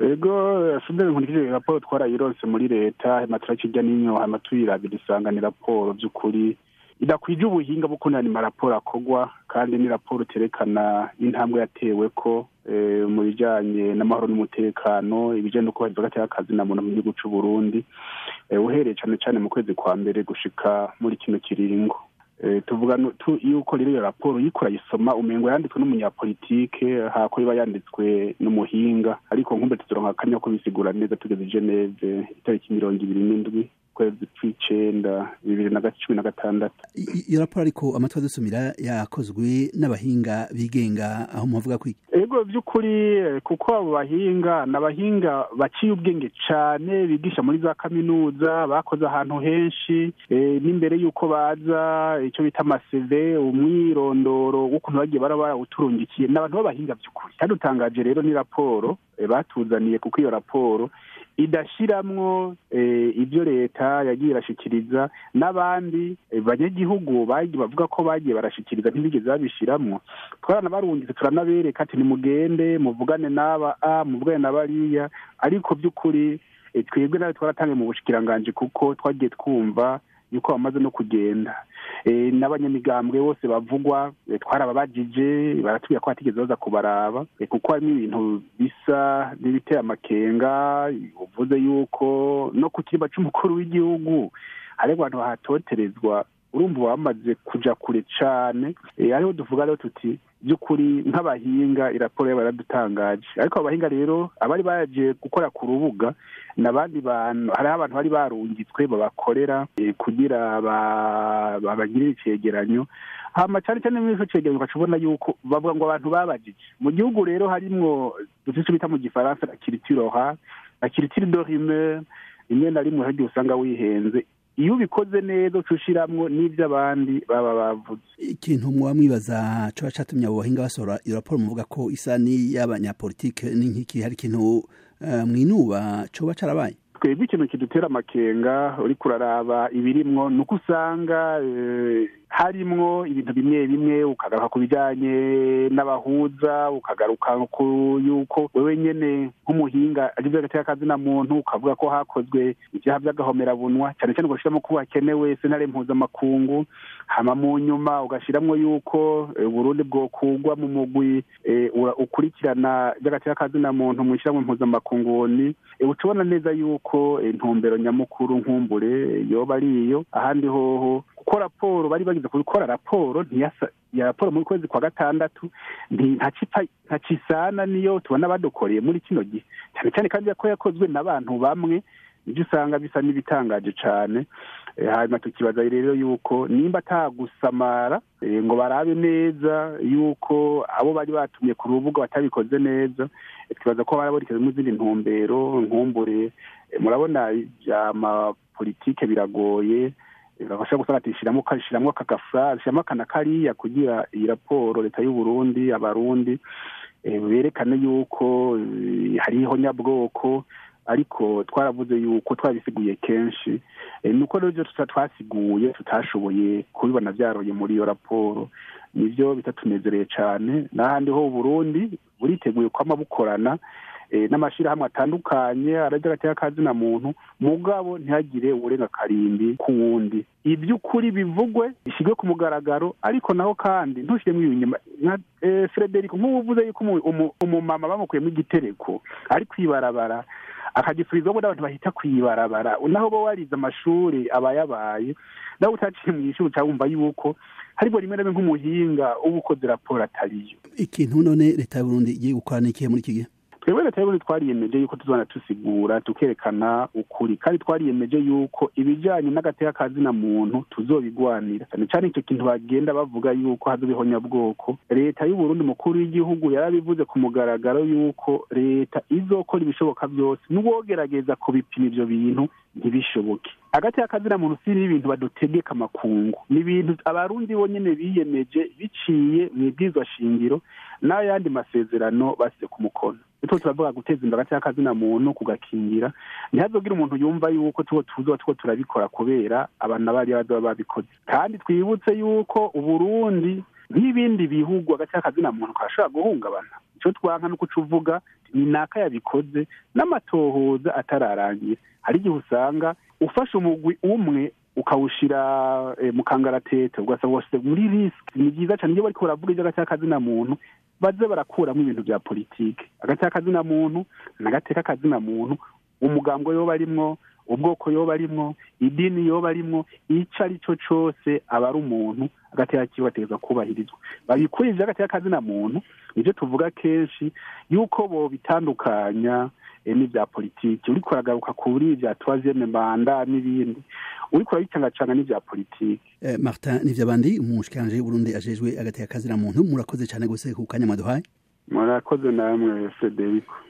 ego sudani nkurikije raporo twarayironse muri leta hanyuma turakirya n'inyo hanyuma tuyirabira isanga ni raporo by'ukuri idakwije ubuhinga bwo kunani maraporo akorwa kandi ni raporo iterekana intambwe yatewe ko mu bijyanye n'amahoro n'umutekano ibijyanye no kubahiriza agati y'akazi na muntu mu gihugu cy'u Burundi uhereye cyane cyane mu kwezi kwa mbere gushika muri kino kiringo tuvuga yuko rero iyo raporo yiko urayisoma umengo yanditswe n'umunyapolitike hako iba yanditswe n'umuhinga ariko nkumbe tuzoronka akanya ko bisigura neza tugeze i geneve itariki mirongo ibiri n'indwi kwezi kw'icenda bibiri na cumi na gatandatu iyo raporo ariko amatwi adusumira yakozwe n'abahinga bigenga aho muhavuga kwiki ego by'ukuri kuko abo bahinga ni abahinga baciye ubwenge cane bigisha muri za kaminuza bakoze ahantu henshi n'imbere y'uko baza icyo bita amaseve umwirondoro w'ukuntu bagiye bara barawuturungikiye ni abantu b'abahinga by'ukuri kandi utangaje rero ni raporo batuzaniye kuko iyo raporo idashiramwo ibyo leta yagiye irashikiriza n'abandi banyagihugu bavuga ko bagiye barashikiriza ntibigeze babishiramwo twaranabarungitse turanabereka ati nimugende muvugane n'aba a muvugane na bariya ariko by'ukuri twebwe nawe twaratangiye mu bushikiranganji kuko twagiye twumva yuko bamaze no kugenda n'abanyamigambwe bose bavugwa twarababajije baratubwira ko batigeze baza kubaraba kuko harimo ibintu bisa n'ibiteye amakenga uvuze yuko no ku kirimba cy'umukuru w'igihugu hari abantu bahatoterezwa urumva bamaze kuja kure cane ariho duvuga rero tuti by'ukuri nk'abahinga iraporo yabo yaradutangaje ariko abo bahinga rero abari baje gukora ku rubuga n'abandi bantu hariho abantu bari barungitswe babakorera kugira babagirire icegeranyo hama cyane cyane muri ico cegeranyo ugaca ubona yuko bavuga ngo abantu babajije mu gihugu rero harimwo dufise icyo bita mu gifaransa la culture orale la culture de rumeur rimwe na rimwe hagiye usanga wihenze iyo ubikoze neza uca ushiramwo n'ibyo abandi baba bavuze ikintu muba mwibaza coba catumye abo bahinga basohora iyo raporo muvuga ko isa n'iy'abanyapolitike n'inkiki hari ikintu mwinuba coba carabaye twebwe ikintu kidutera amakenga uriko uraraba ibirimwo ni uko usanga harimwo ibintu bimwe bimwe ukagaruka ku bijyanye n'abahuza ukagaruka ku yuko wewe nyene nk'umuhinga agize hagati y'akazina muntu ukavuga ko hakozwe ibyaha by'agahomerabunwa cyane cyane ugashyiramo ko hakenewe sentare mpuzamakungu hama mu nyuma ugashyiramo yuko uburundi bwokugwa mu mugwi ukurikirana by'agati y'akazina muntu mu ishyirahamwe mpuzamakungu ni uca ubona neza yuko intumbero nyamukuru nkumbure yoba ari iyo ahandi hoho kuko raporo bari bagize gukora raporo ntiyasa ya raporo muri kwezi kwa gatandatu ntacisana niyo tubona badukoreye muri kino gihe cyane cyane kandi ko yakozwe n'abantu bamwe nibyo usanga bisa n'ibitangaje cyane hanyuma tukibaza rero yuko nimba atagusamara ngo barabe neza yuko abo bari batumye ku rubuga batabikoze neza twibaza ko barabonekezamo izindi ntumbero nkumbure murabona amapolitike biragoye bashobora gusanga ati shyiramo shyiramo aka gafurari shyiramo aka na kariya kugira iyi raporo leta y'u Burundi abarundi berekane yuko hariho nyabwoko ariko twaravuze yuko twabisiguye kenshi nuko rero ibyo twasiguye tutashoboye kubibona byaroye muri iyo raporo nibyo bitatunezereye cyane n'ahandi ho Burundi buriteguye kwama bukorana n'amashyirahamwe atandukanye arajya agatera akazina muntu mugabo ntihagire uburenga karimbi ku wundi iby'ukuri bivugwe bishyirwe ku mugaragaro ariko naho kandi ntushyiremo ibinyuma nka frederic nk'ubu uvuze yuko umumama bamukuyemo igitereko ari kwibarabara akagifurizwamo n'abantu bahita kwibarabara naho bo warize amashuri aba yabaye nawe utaciye mu ishuri uca wumva yuko harimo rimwe na rimwe nk'umuhinga uba ukoze raporo atariyo ikintu none leta y'uburundi igiye gukora n'ikihe muri iki gihe twebwe leta y'uburundi twariyemeje yuko tuzana tusigura tukerekana ukuri kandi twariyemeje yuko ibijyanye n'agateka kazina muntu tuzobigwanira cyane cyane icyo kintu bagenda bavuga yuko hazobeho nyabwoko leta y'uburundi mukuru w'igihugu yarabivuze ku mugaragaro yuko leta izokora ibishoboka byose n'uwogerageza kubipima ibyo bintu ntibishoboke hagati y'akazina muntu si n'ibintu badutegeka amakungu ni ibintu abarundi bonyine biyemeje biciye mu ibwizwa shingiro n'ayandi masezerano basize ku mukono nitwo turavuga guteza imbere hagati y'akazina muntu kugakingira ntihazogire umuntu yumva yuko tuwo tuzoba two turabikora kubera abantu bariya bazoba babikoze kandi twibutse yuko uburundi nk'ibindi bihugu hagati y'akazina muntu karashobora guhungabana icyo twanka ni uko uvuga ni naka yabikoze n'amatohoza atararangira hari igihe usanga ufashe umugwi umwe ukawushyira mu kangaratete ugasanga washyize muri risiki ni byiza cyane iyo bariko baravuga iby'agacyakazina muntu baze barakuramo ibintu bya politiki agacyakazina muntu n'agateka kazina muntu umugambwe yoba arimwo ubwoko yoba arimwo idini yoba arimwo icyo ari cyo cyose aba ari umuntu agateka kiwe ategereza kubahirizwa babikurije agateka kazina muntu nibyo tuvuga kenshi yuko bo bitandukanya n'ibya politiki uriko uragaruka kuri ibya tuwaziyeme manda n'ibindi uriko urabicangacanga n'ibya politiki martin nivyabandi umushikiranje w'uburundi ajejwe agateka kazina muntu murakoze cyane gose ku kanya mwaduhaye murakoze namwe frederico